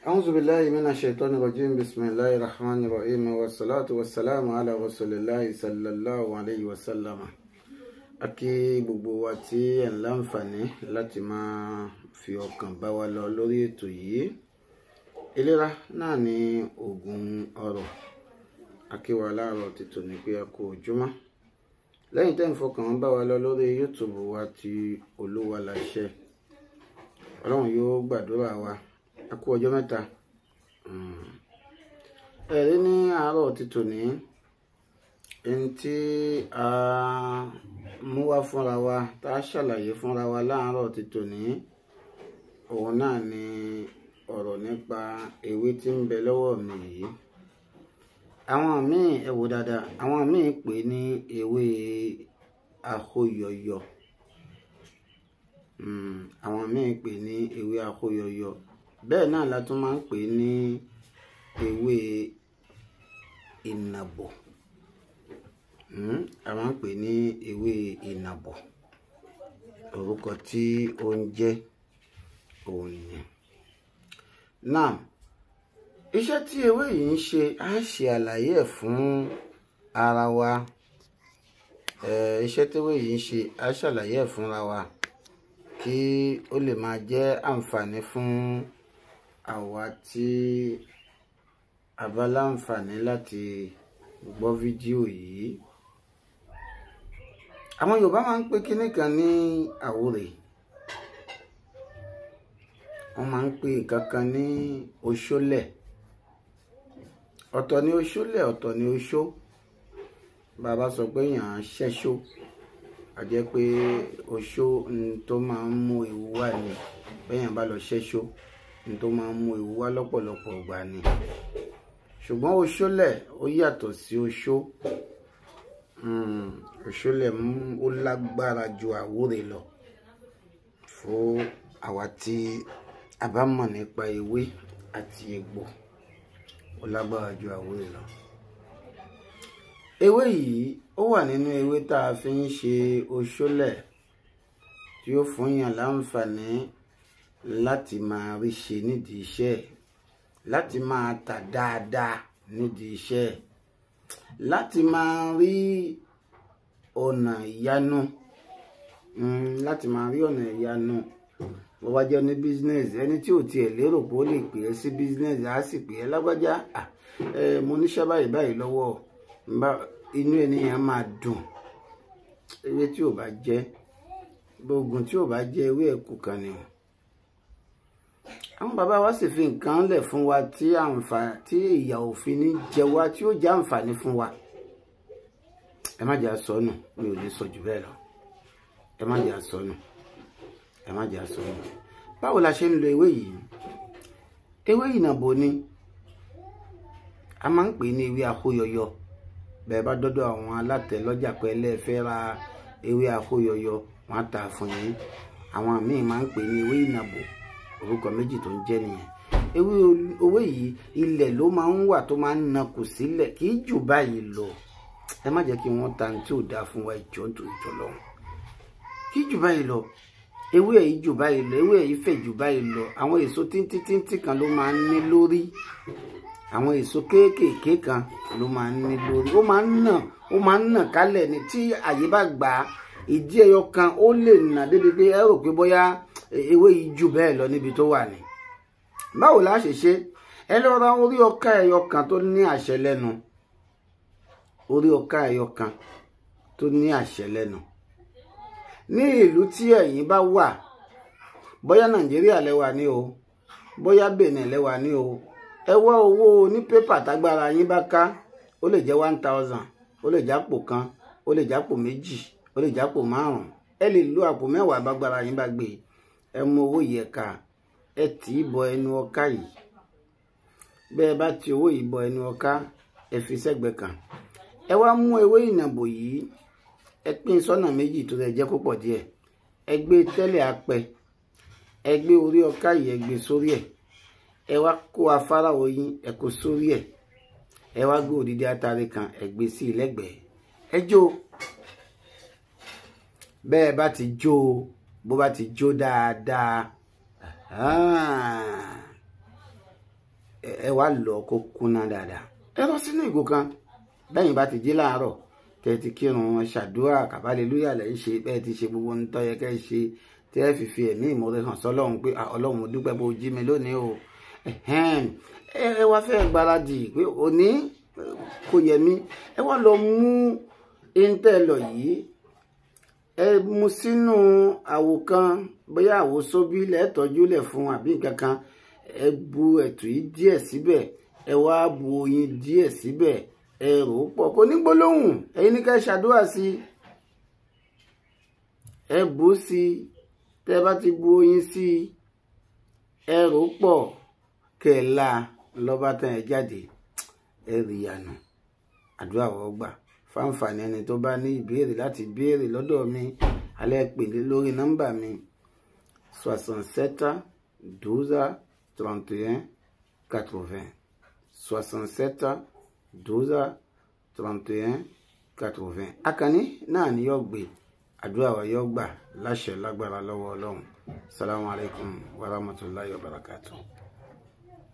أعوذ بالله من الشيطان الرجيم بسم الله الرحمن الرحيم والصلاة والسلام على رسول الله صلى الله عليه وسلم a kí gbogbo wa tí ẹ̀ ń láǹfààní láti máa fi ọkàn bá wa lọ lórí ètò yìí ìlera náà ni oògùn ọrọ̀ akíwa láàárọ̀ ti tòní pé a kú ojúmọ́ lẹ́yìn tẹ́ ń fọkàn bá wa lọ lórí youtube wa ti olúwa láṣẹ ọlọ́run yóò gbàdúrà wa a kú ọjọ́ mẹ́ta ẹ̀rí ní àárọ̀ ti tòní ẹni tí a mú wá fúnra wa tá a ṣàlàyé fúnra wa láàárọ̀ ti tòní òun náà ni ọ̀rọ̀ nípa ewé tí ń bẹ lọ́wọ́ mi yìí àwọn míì ẹ wò dáadáa àwọn míì pè ní ewé àhóyọyọ àwọn míì pè ní ewé àhóyọyọ bẹ́ẹ̀ náà la tún máa ń pè ní ewé ìnàbọ̀ a máa ń pè ní ewé ìnàbọ̀ orúkọ tí ó ń jẹ́ òun nìyẹn náà iṣẹ́ tí ewé yìí ń ṣe á ṣe àlàyé ẹ̀ fún ara wa iṣẹ́ tí ewé yìí ń ṣe á ṣàlàyé ẹ̀ fúnra wa kí ó lè máa jẹ́ àǹfààní fún àwa tí a bá láǹfààní láti gbọ́ fídíò yìí àwọn Yorùbá máa ń pè kinní kan ní àwòrè wọ́n máa ń pè nǹkan kan ní oṣólẹ̀ ọ̀tọ̀ ni oṣólẹ̀ ọ̀tọ̀ ni oṣó bàbá sọ pé èèyàn á ṣẹ́ṣó a jẹ́ pé oṣó tó máa ń mú ewu wá ni bẹ́yàn bá lọ ṣẹ́ṣó tó máa ń mú ewu wá lọ́pọ̀lọpọ̀ ìgbà ni ṣùgbọ́n oṣólẹ̀ ó yàtọ̀ sí oṣó oṣólẹ̀ ó lágbára ju àwòrè lọ fún àwa tí a bá mọ̀ nípa ewé àti egbò ó lágbára ju àwòrè lọ ewé yìí ó wà nínú ewé tá a fi ń ṣe oṣólẹ̀ tí ó fún yàn láǹfààní láti máa rí ṣe nídìí iṣẹ́ láti máa tà dáadáa nídìí iṣẹ́ láti máa rí ọ̀nà ìyanu láti máa rí ọ̀nà ìyanu bó bá jẹ́ ní business ẹni tí ò tiẹ̀ lérò pé ó lè pè é sí business á sì pè é lágbájá mo níṣẹ́ báyìí báyìí lọ́wọ́ inú ènìyàn máa dùn ewé tí ò bá jẹ́ gbógun tí ò bá jẹ́ ewé ẹ̀kú kan ni o àwọn bàbá wa sì fi nǹkan lẹ̀ fún wa tí àǹfààní tí ìyà òfin ní jẹ wá tí ó jẹ́ àǹfààní fún wa ẹ má jẹ́ àsọnù mi ò lè sọ jù bẹ́ẹ̀ lọ ẹ má jẹ́ àsọnù ẹ má jẹ́ àsọnù báwo la ṣe ń lo ewé yìí ewé ìnàbò ni a máa ń pè ní ewé àkóyọyọ bẹ́ẹ̀ bá dọ́dọ̀ àwọn alátẹ lọ́jà pé ẹlẹ́ẹ̀fẹ́ ra ewé àkóyọyọ wọ́n á tà fún yín àwọn míì máa ń pè ní ewé ìnàbò orúkọ méjì tó ń jẹ́ nìyẹn ewé owó yìí ilẹ̀ ló máa ń wà tó máa ń nakù sílẹ̀ kì í jù báyìí lọ ẹ má jẹ́ kí wọ́n ta ní tí ò dáa fún wa ìjọ tó ìjọ lọ́hùn kì í jù báyìí lọ ewé yìí jù báyìí lọ ewé yìí fẹ̀ jù báyìí lọ àwọn èso tíntíntíntín kan ló máa ń ní lórí àwọn èso kéékèèké kan ló máa ń ní lórí ó máa ń nà ó máa ń nà kálẹ̀ ní tí àyè bá gbà á ìdí ẹyọ kan ó lè nà débi pé ẹ rò pé bóyá ewé yìí jù bẹ́ẹ̀ lọ níbi tó wà ní. báwo la ṣe ṣe ẹ lọ ra orí ọkà ẹyọ kan tó ní àṣẹ lẹ́nu orí ọkà ẹyọ kan tó ní àṣẹ lẹ́nu. ní ìlú tí ẹ̀yin bá wà bóyá nàìjíríà lẹ́wà ní o bóyá benin lẹ́wà ní o ẹ wá owó ní pépà tágbára yín bá ká ó lè jẹ́ one thousand ó lè jápò kan ó lè jápò méjì ó lè jápò márùn ẹ lè lo àpò mẹ́wàá bágbára yín bá gbé ẹ mú owó yìí ẹ̀ka ẹ tì í bọ ẹnu ọká yìí bẹ́ẹ̀ bá ti owó yìí bọ ẹnu ọká ẹ fi sẹ́gbẹ̀ẹ́ kan ẹ wá mú ewé ìnàbò yìí ẹ pín sọ́nà méjì tó lè jẹ́ púpọ̀ díẹ̀ ẹ gbé tẹ́lẹ̀ apẹ ẹ gbé orí ọká yìí ẹ gbé sórí ẹ̀ ẹ wá kó afárá oyin ẹ kó sórí ẹ̀ ẹ wá gbé òdìdí atare kan ẹ gbé sí i lẹ́gbẹ̀ẹ́ ẹ jó bẹ́ẹ̀ bá ti jó bó bá ti jó dáadáa ẹ wá lọ kó kúnná dáadáa ẹ lọ sínú ìgò kan bẹ́yìn bá ti jí láàárọ̀ tẹ́ ti kírun ṣàdúrà kàbálẹ́lúyà lẹ́ ń ṣe bẹ́ẹ̀ ti ṣe gbogbo ohun tó yẹ kẹ́ ẹ ṣe tẹ́ ẹ fi fi ẹ̀mí ìmoore hàn sọ́lọ́run pé ọlọ́run mo dúpẹ́ bó jí mi lónìí o ẹ wá fẹ́ gbáradì pé òní kò yẹ mí ẹ wá lọ mú intẹ́ lọ yìí ẹ mu sínú àwo kan bóyá àwo sóbí lẹ́ẹ̀tọ́jú lẹ̀ fún àbí nǹkan kan ẹ bu ẹ̀tù yìí díẹ̀ síbẹ̀ ẹ wá bu oyin díẹ̀ síbẹ̀ ẹ rò ó pọ̀ kò ní gbólóhùn ẹ̀yin ní ká ṣàdúrà sí ẹ bù ú sí tẹ́ bá ti bu oyin sí ẹ rò ó pọ̀ kẹ́ ẹ la lọ́ba tán ẹ jáde ẹ rí ìyànà àdúrà wọ́n gbà fáǹfààní ẹni tó bá ní ìbéèrè láti béèrè lọ́dọ̀ mi alẹ́ pèlè lórí nọ́mbà mi soixante sept douze trente et un quatre-vingts soixante sept douze trente et un quatre-vingts akànní náà ni yóò gbé àdúrà wa yóò gbà láṣẹ lágbára lọ́wọ́ ọlọ́run salamu alaykum wa rahmatulahi wa barakatuh.